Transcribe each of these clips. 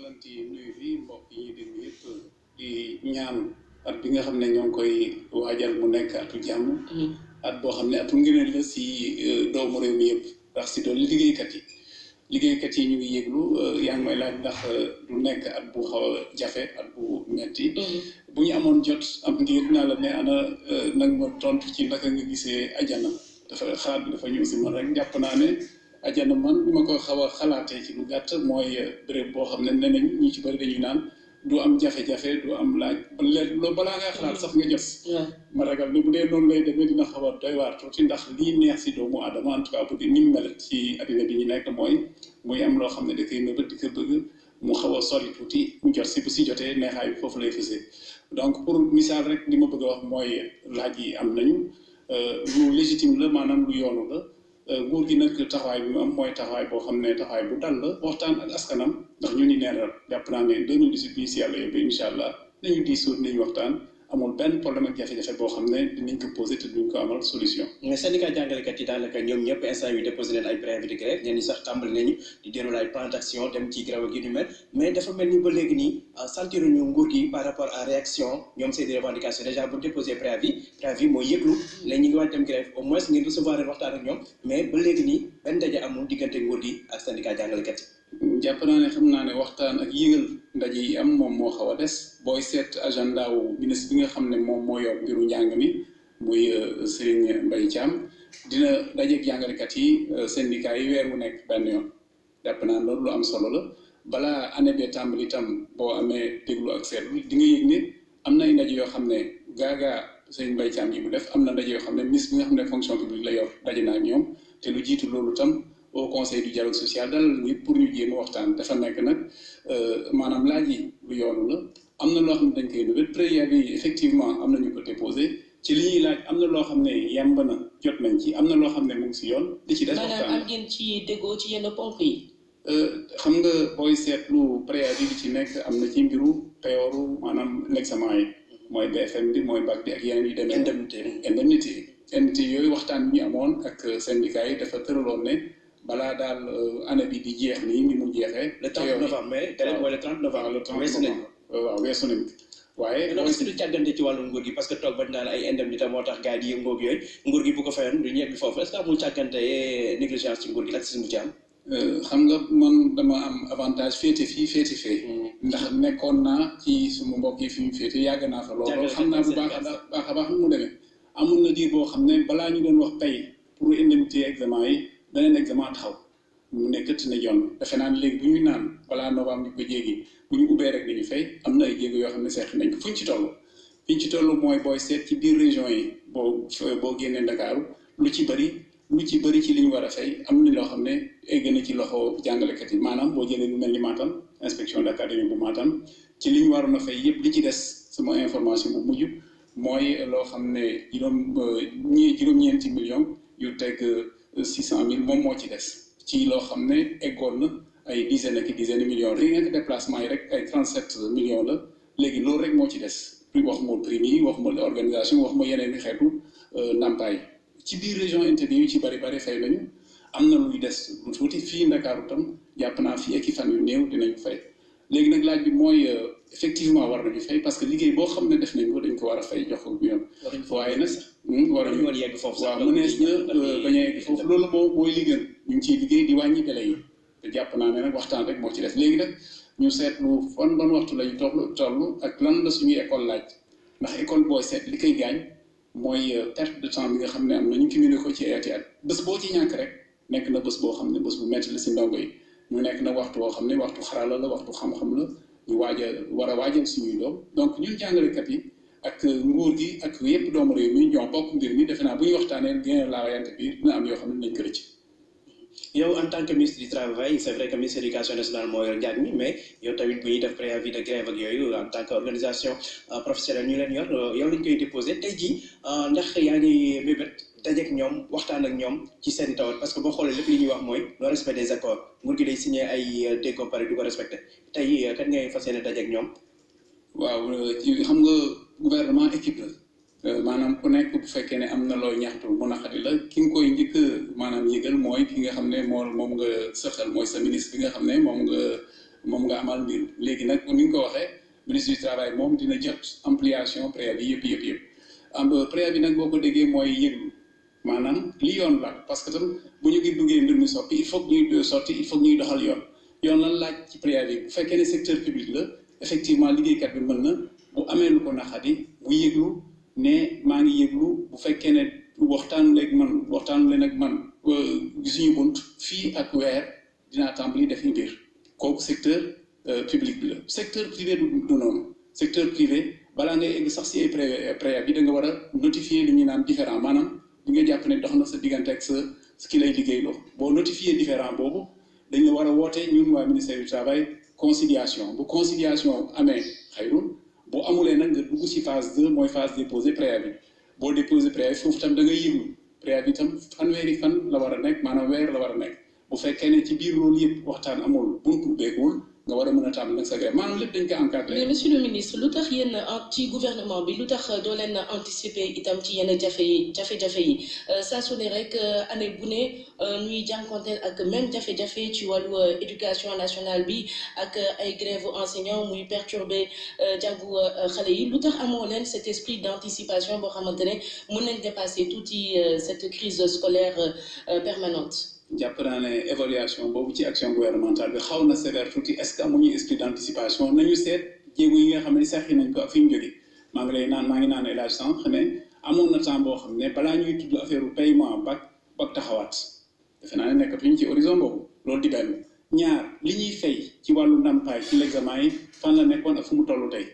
leen di nuyu fii mbokk yi ñuy déglu yëpp di ñaan at bi nga xam ne ñoo ngi koy waajal mu nekk atu jàmm. at boo xam ne atu ngëneel la si doomu réew mi yëpp ndax si doon liggéeykat yi liggéeykat yi ñu ngi yëglu yaa ngi may laaj ndax du nekk at bu xaw a jafe at bu metti bu ñu amoon jot am ngir dinaa la ne ana nag ma tontu ci naka nga gisee ajana dafa xalaat bi dafa ñëw si man rek jàpp naa ne ajana man bi ma ko xaw a xalaatee ci lu gàtt mooy béréb boo xam ne nee nañ ñi ci bëri dañuy naan du am jafe-jafe du am laaj loolu balaa ngaa xalaat sax nga jot ma ragal ne bu dee noonu lay demee dina xaw a doy waar tuuti ndax lii neex si doomu aadama en tout cas bu di ni mu mel ci addina bi ñu nekk mooy muy am loo xam ne da koy nëbët di ko bëgg mu xaw a sori tuuti mu jot si bu si jotee neexaay bi foofu lay fësee donc pour misaal rek li ma bëgg a wax mooy laaj yi am nañu lu légitime la maanaam lu yoonu la nguur gi nag taxawaay bi mu am mooy taxawaay boo xam ne taxawaay bu dal la waxtaan ak askanam ndax ñu ni neen jàpp naa ne 2018 bii si yàlla yóbbee incha allah nañu diisoo nañu waxtaan amul benn problème ak jafe-jafe boo xam ne dinañ ko posé te duñ ko amal solution. mais syndicat jàngalekat yi daanaka ñoom ñëpp instant yu déposé leen ay préavis de grève ñenn ñi sax tàmbali nañu di déroulé ay plan d' action dem ci grève ak yu ni mel mais dafa mel ni ba léegi nii sentiruñu nguur gi par rapport à réaction ñoom seen i revendication déjà bu déposé préavis préavis mooy yëglu léegi ñu ngi waaj dem grève au moins ngeen recevoir leen waxtaan ak ñoom mais ba léegi nii benn daje amul diggante nguur gi ak syndicat jàngalekat yi. jàpp naa ne xam naa ne waxtaan ak yëgal ndaje yi am moom moo xaw a des booy seet agenda wu ministre bi nga xam ne moom moo yor mbiru njàng mi muy Serigne Mbaye Thiam dina dajeeg jàngalekat yi syndicat yi weer wu nekk benn yoon jàpp naa loolu lu am solo la balaa année bee tàmbali itam boo amee déglu ak seetlu di nga yëg ne am na ay ndaje yoo xam ne gaagaa Serigne Mbaye Thiam yi mu def am na ndaje yoo xam ne ministre bi nga xam ne fonction publique la yor daje naa ak ñoom te lu jiitu loolu tam au conseil du dialogue social dalal ni pour ñu jéem a waxtaan dafa nekk nag maanaam laaj yi lu yoonu la am na loo xam ne dañ koy nëbët préavis yi effectivement am na ñu ko déposé ci li ñuy laaj am na loo xam ne yemb na jot nañ ci am na loo xam ne mu ngi si yoon li ci des waxtaan am ngeen ci déggoo ci yenn ponk yi xam nga booy seetlu préavis bi ci nekk am na ci mbiru peyooru maanaam l'examen yi mooy BFM bi mooy bac bi ak yeneen yu demee indemnité indemnité indemnité yooyu waxtaan bi ñu amoon ak syndicat yi dafa tëraloon ne balaa daal année bi di jeex nii ni mu jeexee. le 30 novembre mais délai mooy le 30 novembre. le 30 weesu nañ ko waaw weesu nañ ko waaye. loolu est-ce que du càggante ci wàllu nguur gi parce que toog ba naan ay indemnité moo tax gars yi di yëngoo ak yooyu nguur gi bu ko fayoon du ñebbi foofu est-ce que amul càggante négligence ci nguur gi laxisme bu ci am. xam nga man dama am avantage féete fii féete fee. ndax nekkoon naa ci suma mbokk yi fi mu féete yàgg naa fa loolu. xam naa bu baax a baax a baax mu demee. amul na diir boo xam ne balaa ñu doon wax pay pour indemnité examen yi beneen examen taxaw mu ne këtt na yoon defe naa ne léegi bu ñu naan balaa novembre ñu ko jéegi bu ñu ubbee rek dañu fay am na ay jéego yoo xam ne seex nañ ko fu ñu ci toll fi ñu ci toll mooy booy seet ci biir région yi boo boo génnee Ndakaaru lu ci bëri lu ci bëri ci li ñu war a fay am na loo xam ne egg na ci loxo jàngalekat yi maanaam boo jëlee lu mel ni Matam inspection d'académie bu Matam ci li ñu waroon a fay yëpp li ci des sama information bu mujj mooy loo xam ne juróom ñi juróom-ñeenti millions yu teg six cent mille moom moo ci des ci loo xam ne eggoon na ay dizaine ak dizaine de millions rien que déplacement yi rek ay trente sept millions la léegi loolu rek moo ci des waxuma prime yi waxuma organisation waxuma yeneen i xeetu ndàmpaay ci biir région intérieure yu ci bari bari fay nañu am na luy des lu tuuti fii Ndakaaru tam jàpp naa fii ak i fan yu néew dinañu fay léegi nag laaj bi mooy effectivement war nañu fay parce que liggéey boo xam ne def nañ ko dañ ko war a fay jox ko yoon waaye nag waruñu woon yegg foofu sax waaw mënees na bañ a yegg foofu loolu moo mooy li gën ñu ngi ciy liggéey di wàññi délai yi te jàpp naa ne nag waxtaan rek moo ci des léegi nag ñu seetlu fan ban waxtu lañu toll toll ak lan la suñuy école laaj ndax école booy seet li koy gaañ mooy perte de temps bi nga xam ne am na ñu cumulé ko ci ayati at bés boo ci ñàkk rek nekk na bés boo xam ne bés bu metti la si ndongo yi ñu nekk na waxtu boo xam ne waxtu xarala la waxtu xam-xam la ñu waaj a war a waajal suñuy doom donc ñun jàngalekat yi ak nguur gi ak yépp doomu réew mi ñoo bokk mbir mi defe naa bu ñu waxtaanee gën laa wayante biir dina am yoo xam ne nañ ko rëcc yow en tant que ministre du travail c'est vrai que ministre éducation nationale moo yor njàng mi mais yow tamit bu ñuy def préavis de grève ak yooyu en tant que organisation professionnelle ñu leen yor yow lañ koy déposé tey jii ndax yaa ngi bébét dajeek ñoom waxtaan ak ñoom ci seen tawat parce que boo xoolee lépp li ñuy wax mooy le respect des accords nguur gi day signé ay déggoo pare du ko respecté tey kat ngay fas yéene dajeek ñoom waaw ci xam nga gouvernement équipe la maanaam ku nekk bu fekkee ne am na loo ñaxtu mu naqari la ki nga koy njëkk maanaam yëgal mooy ki nga xam ne moo moom nga sëxal mooy sa ministre bi nga xam ne moom nga moom nga amal mbir léegi nag ni nga ko waxee ministre du travail moom dina jot ampliation préavis yëpp yëpp yëpp am préavis nag boo ko déggee mooy yëglu maanaam li yoon la parce que tam bu ñu ngi duggee mbir mi soppi il faut que ñuy sotti il faut que ñuy doxal yoon yoon lan laaj ci préavis bu fekkee ne secteur public la effectivement liggéeykat bi mën na bu amee lu ko naxadi bu yëglu ne maa ngi yëglu bu fekkee ne waxtaanu léegi man waxtaanu leen ak man gisuñu bunt fii ak weer dinaa tàmbali def mbir kooku secteur public bi la secteur privé du du noonu secteur privé balaa ngay egg sax si ay préavis da nga war a notifier li ñuy naan différent maanaam di nga jàpp ne dox na sa diggante ak sa ki lay liggéeyloo boo notifier différent boobu dañ la war a woote ñun waa ministère du travail conciliation bu conciliation amee xayrul boo amulee nag nga dugg si phase deux mooy phase déposé préavis boo déposé préavis foofu tam da ngay yëglu préavis tam fanweeri fan la war a nekk maanaam weer la war a nekk bu fekkee ne ci biir loolu yëpp waxtaan amul buntu beekuwul nga war a mën a tàmm nag sa grève maanaam lépp dañ ko encadré. mais monsieur le ministre lu tax yéen ci gouvernement bi lu tax doo leen anticiper itam ci yenn jafe yi jafe-jafe yi saa su ne rek année bu ne ñuy jànkonteel ak même jafe-jafe ci wàllu éducation nationale bi ak ay grève enseignants muy perturber jàngu xale yi lu tax amoo leen cet esprit d'anticipation boo xamante ne mën nañ dépasser tuuti cette crise scolaire permanente. jàpp naa ne évaluation boobu ci action gouvernementale bi xaw na sévère tuuti est-ce que amuñu esprit d'anticipation nañu seet jéego yi nga xam ne sax nañ ko ak fi ñu jógee maa ngi lay naan maa ngi naan élage sànq ne amoon na temps boo xam ne balaa ñuy tudd affaire paiement bac bac taxawaat defe naa ne nekkatuñ ci horizon boobu loolu di benn ñaar li ñuy fay ci wàllu ndàmpaay ci l'examen yi fan la nekkoon ak fu mu toll tey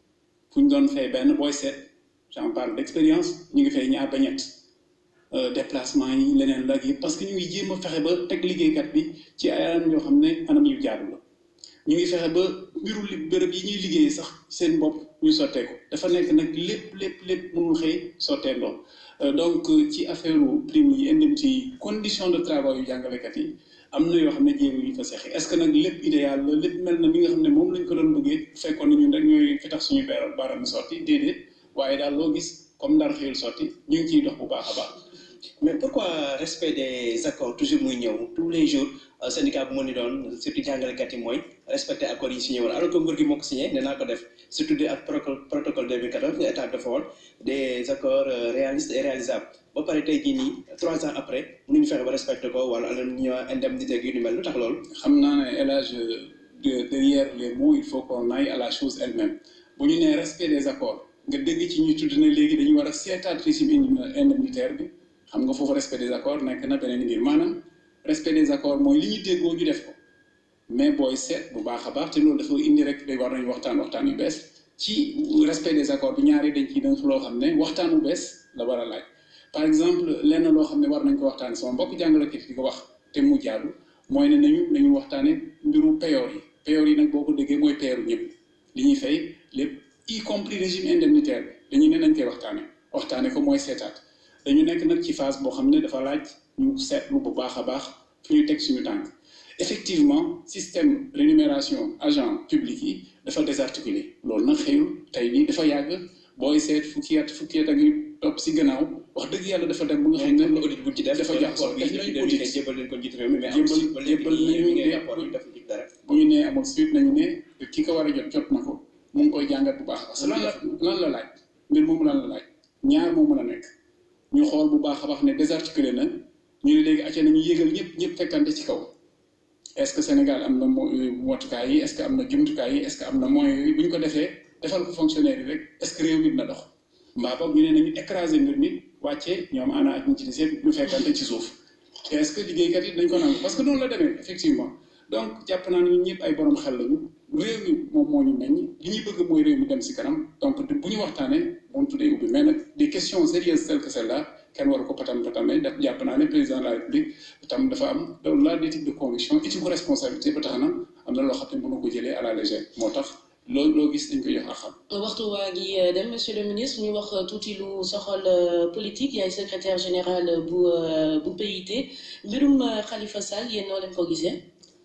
fu ñu doon fay benn booy seet j'en parle d'expérience ñu ngi fay ñaar ba ñett déplacement yi leneen la yi parce que ñu ngi jéem a fexe ba teg liggéeykat bi ci ay anam yoo xam ne anam yu jaadu la ñu ngi fexe ba mbiru li bërëb yi ñuy liggéeyee sax seen bopp ñu sottee ko dafa nekk nag lépp lépp lépp mënul xëy sottee ndox donc ci affaire prime yi indemnité yi condition de travail yu jàngalekat yi am na yoo xam ne jéego yu fa seexi est ce que nag lépp idéal la lépp mel na mi nga xam ne moom lañ ko doon bëggee fekkoon na ñun rek ñooy fi tax suñu beeral baaraam sotti déedéet waaye daal loo gis comme ndar xëyul sotti ñu ngi ciy dox bu baax a baax mais pourquoi respect des accords toujours muy ñëw tous les jours syndicat bu mën ni doon surtout jàngalekat yi mooy respecter accords yi signé woon alors que nguur gi moo ko signé ne naa ko def surtout de ak protocole 2014 état dafa woon des accords réalistes et réalisables ba pare tey jii nii trois ans après mënuñu fexe ba respecté ko wala ala ñu indemnité ak yu ni mel lu tax loolu xam naa ne élage derrière les mots il faut qu'on aille à la chose elle-même bu ñu nee respect des accords nga dégg ci ñu tudd ne léegi dañu war a seetaat régime indemnitaire bi xam nga foofu respect des accords nekk na beneen mbir maanaam respect des accords mooy li ñu déggoo ñu def ko mais booy seet bu baax a baax te loolu dafa indi rek day war nañu waxtaan waxtaan yu bees ci respect des accords bi ñaari dañ ciy dënk loo xam ne waxtaan bu bees la war a laaj par exemple lenn loo xam ne war nañ ko waxtaane sama mbokk jàngalekat di ko wax te mu jaadu mooy ne nañu nañu waxtaane mbiru payoor yi payoor yi nag boo ko déggee mooy payoru ñëpp li ñuy fay lépp y compris régime indemnitaire bi dañuy ne nañ koy waxtaane waxtaane ko mooy seetaat dañu nekk nag ci phase boo xam ne dafa laaj ñu seetlu bu baax a baax fu ñu teg suñu tànk effectivement système rémunération agent public yi dafa désarticulé loolu nag xëyul tey nii dafa yàgg booy seet fukki at fukki at ak yu topp si gannaaw wax dëgg yàlla dafa dem bu nga xam ne audit bu ci def dafa jaxasoo def nañu audit jébal leen ko njiit réew mi mais jébbal jébbal nañu ne def ci dara bu ñu nee amul suite nañu ne ki ko war a jot jot na ko mu ngi koy jàngat bu baax parce que lan la lan la laaj mbir moomu lan la laaj ñaar moo mën a nekk ñu xool bu baax a baax ne désarticulé na ñu ne léegi acca nañu yéegal ñëpp ñëpp fekkante ci kaw est-ce que Sénégal am na motukaay yi est-ce que am na jumtukaay yi est-ce que am na moyens yi bu ñu ko defee defal ko fonctionnaire yi rek est-ce que réew mi dina dox mbaa boog ñu ne nañu écraser mbir mi wàccee ñoom ana ak ñi ci des yëpp ñu fekkante ci suuf est-ce que liggéeykat yi dañ ko nangu parce que noonu la demee effectivement donc jàpp naa ne ñun ñëpp ay borom xel lañu réew mi moom moo ñu meññ li ñuy bëgg mooy réew mi dem si kanam donc bu ñu waxtaanee moom tuddee ubbi mais nag des questions sérieuses telles que celle-là kenn waru ko patam patamee daf jàpp naa ne président de la république tam dafa am loolu laa d'éthique de conviction éthique de responsabilité ba tax na am na loo xam ne mënu ko jëlee à la légère moo tax loolu loo gis dañ ko jox a xam. waxtu waa ngi dem monsieur le ministre ñu wax tuuti lu soxal politique yaay secrétaire général bu bu PIT mbirum Khalifa Sall yéen noo leen ko gisee.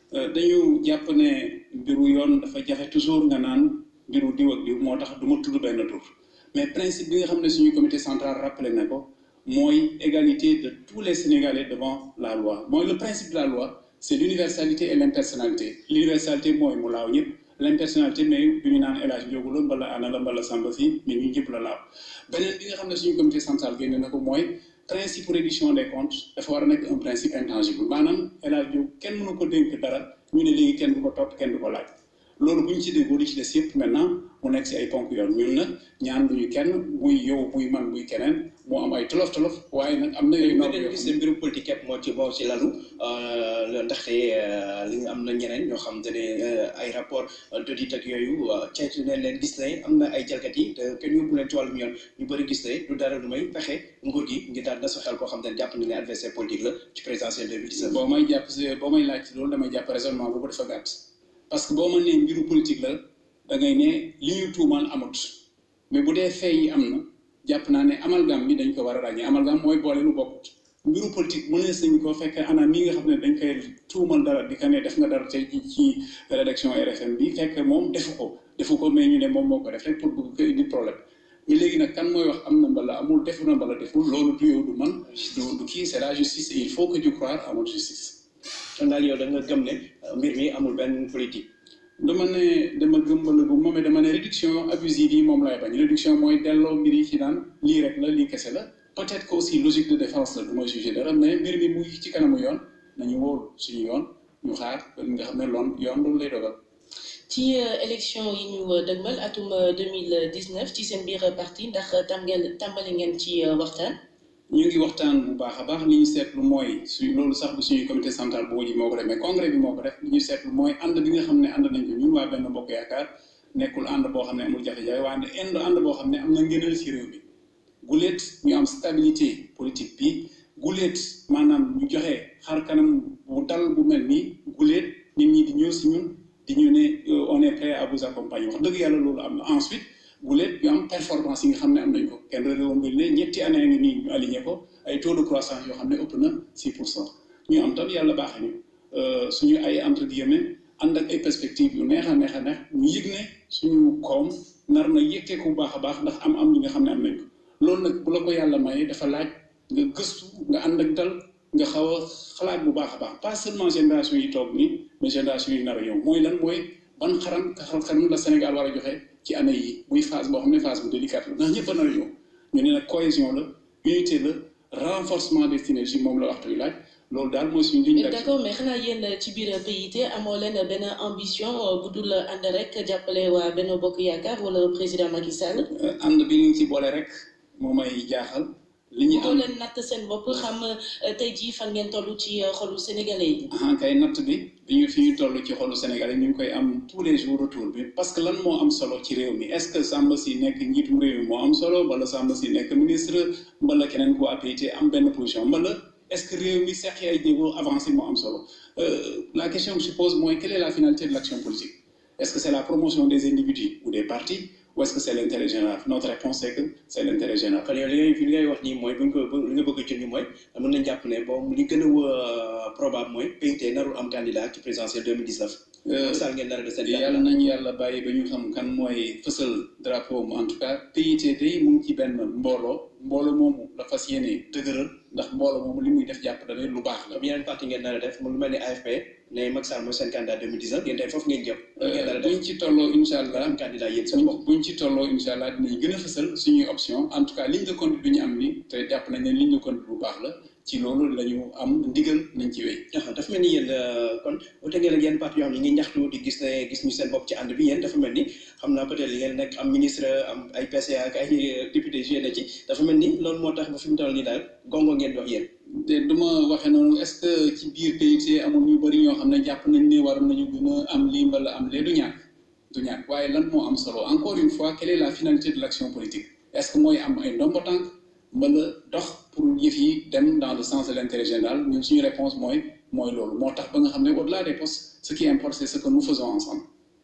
dañu jàpp ne mbiru yoon dafa jafe toujours nga naan mbiru diw ak diw moo tax du ma tudd benn tur mais principe bi nga xam ne suñu comité central rappelé na ko mooy égalité de tous les Sénégalais devant la loi mooy le principe de la loi c'est l'universalité et l'impersonnalité l'universalité mooy mu laaw ñëpp l'impersonnalité mais du ñu naan El Hadj Ndiogou la mbala Anna la mbala Samba si mais ñu ñëpp la laaw beneen bi nga xam ne suñu comité central génne na ko mooy principe réduction des comptes dafa war a nekk un principe intangible maanaam El Hadj Ndiogou kenn mënu ko dénk dara ñu ne léegi kenn du ko topp kenn du ko laaj loolu bu ñu ci déggoo li ci des yëpp maintenant mu nekk si ay ponk yoon ñun nag ñaan duñu kenn muy yow muy man muy keneen moo am ay tolof tolof waaye nag am na yooyu mais dañu gis ne mbirum politique képp moo ci moo ci lalu ndaxte li nga am na ñeneen ñoo xam te ne ay rapport d'audit ak yooyu ceytu ne leen gis ne am na ay jalgat yi te kenn yóbbu leen ci wàllum yoon ñu bëri gis ne du dara lu may pexe nguur gi ngir daal na sa xel koo xam te ne jàpp na ne adversaire politique la ci présidentielle 2019 boo may jàpp boo may laaj loolu damay jàpp raisonnement boobu dafa gàtt parce que boo mën nee mbiru politique la da ngay ne li ñu tuumaal amut mais bu dee fee yi am na jàpp naa ne amalgame bi dañ ko war a ràññee amalgame mooy boole lu bokkut mbiru politique mënees nañu ko fekkee ana mi nga xam ne dañ koy tuumal dara di ko ne def nga dara tey ci ci rédaction RFM bi fekk moom defu ko defu ko mais ñu ne moom moo ko def rek pour bëgg ko indi problème mais léegi nag kan mooy wax am na mbala amul defu na mbala deful loolu du yow du man du du kii c'est la justice et il faut que tu croire à notre justice. kon daal yow da nga gëm ne mbir mi amul benn politique. dama ne dama gëmbala bu moom dama ne réduction abusive yi moom laay bañ réduction mooy delloo mbir yi ci naan lii rek la lii kese la peut-être que aussi logique de défense la du ma jugé dara mais mbir mi mu ngi ci kanamu yoon nañu wóolu suñu yoon ñu xaar ba nga xam ne loon yoon loolu lay dogal. ci élection yi ñu dëgmal atum 2019 ci seen biir parti ndax tàmbali tàmbali ngeen ci waxtaan. ñu ngi waxtaan bu baax a baax li ñu seetlu mooy suñ loolu sax du suñuy comité central boo ji moo ko def mais congrès bi moo ko def li ñu seetlu mooy ànd bi nga xam ne ànd nañ ko ñun waa benn bokk yaakaar nekkul ànd boo xam ne amul jafe-jafe waaye ànd ànd boo xam ne am na ngëneel ci réew mi guléet ñu am stabilité politique bi guléet maanaam ñu joxe xar kanam bu dal bu mel nii guléet nit ñi di ñëw si ñun di ñu ne on est prêt à vous accompagner wax dëgg yàlla loolu am na ensuite guléet ñu am performance yi nga xam ne am nañ ko kenn réewoon bi ne ñetti année ngi nii ñu aligné ko ay taux de croissance yoo xam ne ëpp na 6 pour cent ñu am tam yàlla baax ñu suñu ay entre guillemets ànd ak ay perspectives yu neex a neex a neex ñu yëg ne suñu koom nar na yëkkee ko bu baax a baax ndax am am yi nga xam ne am nañ ko loolu nag bu la ko yàlla mayee dafa laaj nga gëstu nga ànd ak dal nga xaw a xalaat bu baax a baax pas seulement génération yi toog nii mais génération yi nar a ñëw mooy lan mooy ban xaram xaram la Sénégal war a joxe ci année yi muy phase boo xam ne phase bu délicate la ndax ñëpp a nar a ñëw ñu ne nag cohésion la unité la renforcement des synergies moom la waxtu wi laaj loolu daal mooy suñu ligne d'action. d'accord mais xanaa yéen ci biir PIT amoo leen benn ambition bu dul ànd rek jàppale waa Benno Bokk Yaakaar wala président Macky Sall. ànd bi ñu ci boole rek moo may jaaxal. li ñu doo am leen natt seen bopp xam tey jii fan ngeen toll ci xolu sénégalais yi. ah kay natt bi bi ñu fi ñu toll ci xolu Sénégal yi ñu ngi koy am tous les jours retour bi parce que lan moo am solo ci réew mi est-ce que Samba si nekk njiitum réew mi moo am solo wala Samba si nekk ministre mbala keneen ku APT am benn position mbala est-ce que réew mi seq ay jéego avancé moo am solo la question que je pose mooy quelle est la finalité de l'action politique est-ce que c'est la promotion des individus ou des partis ou est-ce que c'est l'intérêt général notre réponse c'est que c'est l'intérêt général. kon yow li ngay li ngay wax nii mooy buñ ko li nga bëgg a junj mooy mën nañ jàpp ne bon li gën a probable mooy PIT narul am candidat ci présidentielle 2019. Macky Sall ngeen nar a de seen yàlla nañu yàlla bàyyi ba ñu xam kan mooy fësal drapeau mu en tout cas PIT tey mu ngi ci benn mbooloo mbooloo moomu la fas yéene dëgëral ndax mbooloo moomu li muy def jàpp da lu baax la. comme yeneen parti ngeen nar a def mu lu mel ni AFP ne Macky Sall mooy seen candidat 2019 yéen tey foofu ngeen jëm. ngeen nar a def buñ ci tolloo incha allah am candidat yéen seen bopp. buñ ci tolloo incha allah dinañ gën a fësal suñuy option en tout cas ligne de conduite bi ñu am ni te jàpp nañ ne ligne de conduite bu baax la ci loolu la ñu am ndigal nañ ci wéy. dafa mel ni yéen kon wute ngeen ak yenn parti yoo xam ne ñu ngi ñaxtu di gis ne gis ñu seen bopp ci ànd bi yéen dafa mel ni xam naa peut-être li ngeen nekk am ministre am ay PCA ak ay député joué na ci dafa mel ni loolu moo tax ba fi mu toll nii daal gongo ngeen dox yéen. te du ma waxee noonu est-ce que ci biir PIT amul ñu bari ñoo xam ne jàpp nañ ne war nañu gën a am lii mbala am lee du ñàkk du ñàkk waaye lan moo am solo encore une fois quelle est la finalité de l'action politique est-ce que mooy am ay ndombo tànk mbala dox pour yëf yi dem dans le sens de l'intérêt général ñun suñu réponse mooy mooy loolu moo tax ba nga xam ne au-delà des postes ce qui importe c'est ce que nous faisons ensemble.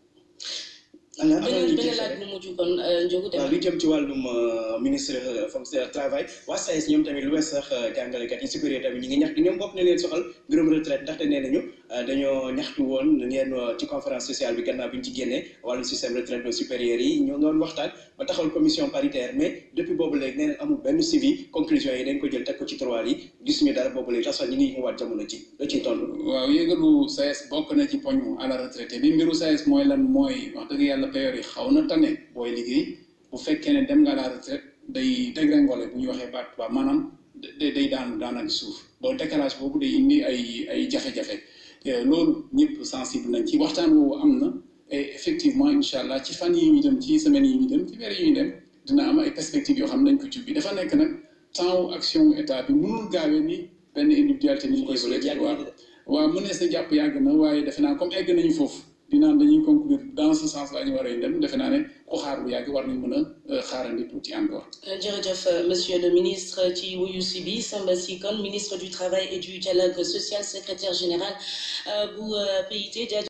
alors beneen beneen laaj bu mujj kon Ndiogou waaw Deme lu jëm ci wàllum ministre fonctionnaire travail waa SAES ñoom tamit lu wees sax jàngalekat yi supérieur tamit ñi ngi ñax di ñoom bopp ne leen soxal mbirum retraite ndaxte nee nañu dañoo ñaxtu woon ngeen ci conférence sociale bi gannaaw bi ñu ci génnee wàllu système retraite supérieur yi ñoo doon waxtaan ba taxawal commission paritaire mais depuis boobu léegi nee amul benn suivi conclusion yi dañ ko jël teg ko ci tiroir yi gisuñu dara boobu léegi tax ñu ngi ñëwaat jamono ci la ciy toll. waaw yëgalu SAES bokk na ci poñu à la retraité bi mbiru SAES mooy lan mooy wax dëgg yàlla période yi xaw na tane booy liggéey bu fekkee ne dem nga à la retraite day dégringolé bu ñu waxee baat ba maanaam day day daan daanaka suuf bon décalage boobu day indi ay ay jafe-jafe loolu ñëpp sensible nañ ci waxtaan woowu am na et effectivement incha allah ci fan yi ñu dem ci semaines yi ñu dem ci weer yi ñu dem dina am ay perspectives yoo xam ne dañ ko ci bi dafa nekk nag temps action état bi mënul gaawee ni benn individualité ni ñu koy souhaité waaw waaw mënees na jàpp yàgg na waaye defe naa comme egg nañu foofu dinaan dañuy conclure dans ce sens la ñu war a dem defe naa ne ku xaar bu yàgg war nañ mën a xaarandi tuuti encore. jërëjëf monsieur le ministre ci wuyu si bi Samba Sy Kone ministre du travail et du dialogue social secrétaire général bu PIT